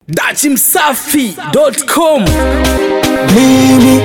dachimsafi.com mimi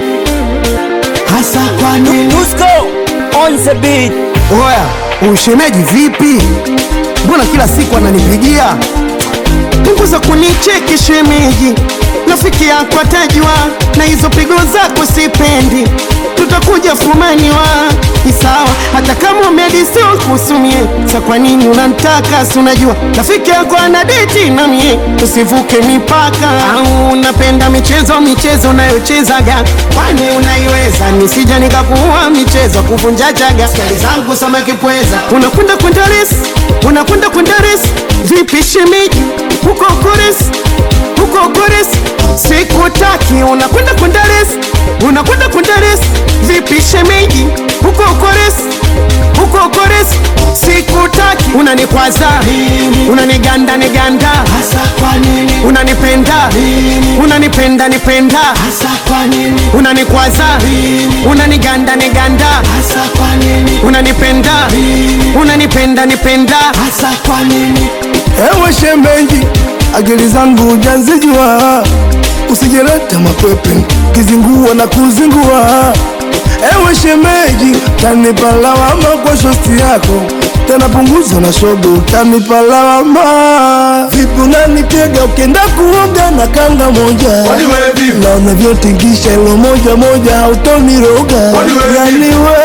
hasa kwa nini on the beat oya ushemeji vipi mbona kila siku ananipigia punguza kunicheki shemeji rafiki yako atajua na hizo pigo zako sipendi tutakuja fumaniwa ni sawa hata kama umedisio kusumie sa kwa nini unamtaka si unajua rafiki yako ana deti na mie tusivuke mipaka au unapenda michezo michezo unayochezaga kwani unaiweza nisija nikakuua michezo kuvunja chaga skali zangu samaki pweza unakwenda kwenda res unakwenda kwenda res vipi shemeji huko kores huko kores sikutaki unakwenda kwenda res unakwenda kwenda res vipi shemeji huko kores huko kores sikutaki unanikwaza unaniganda niganda hasa kwa nini unanipenda unanipenda nipenda hasa kwa nini unanikwaza unaniganda niganda hasa kwa nini unanipenda unanipenda nipenda hasa kwa nini Ewe shemeji, akili zangu hujazijua, usijeleta makwepe kizingua na kuzingua. Ewe shemeji, tanipa lawama kwa shosti yako, tena punguza na shogo, tanipa lawama. Vipi unanitega ukienda kuoga na kanga moja, na unavyotingisha ilo moja moja, hautoniroga yani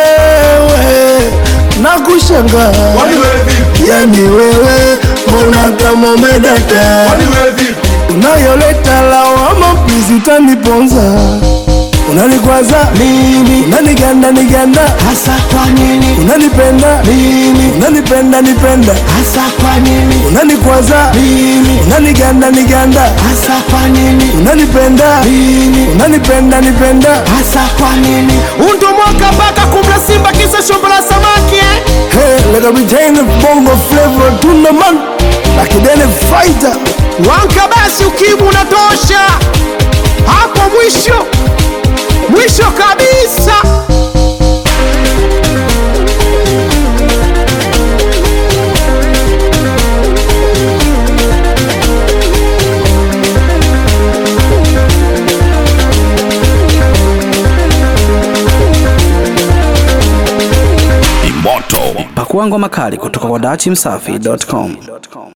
wewe nakushangaa yani wewe mbona kama umedata unayoleta lawama pizi utaniponza unanikwaza mimi unaniganda niganda hasa kwa nini unanipenda mimi unanipenda nipenda hasa kwa nini unanikwaza mimi unaniganda niganda hasa kwa nini unanipenda mimi unanipenda nipenda hasa kwa nini undo mwaka mpaka kumla simba kisa shombo la samaki eh? Hey, let me retain the bongo flavor to the man like a daily fighter wanka basi ukimu unatosha hapo mwisho mwisho kabisa pakua ngoma kali kutoka kwa dachimsafi.com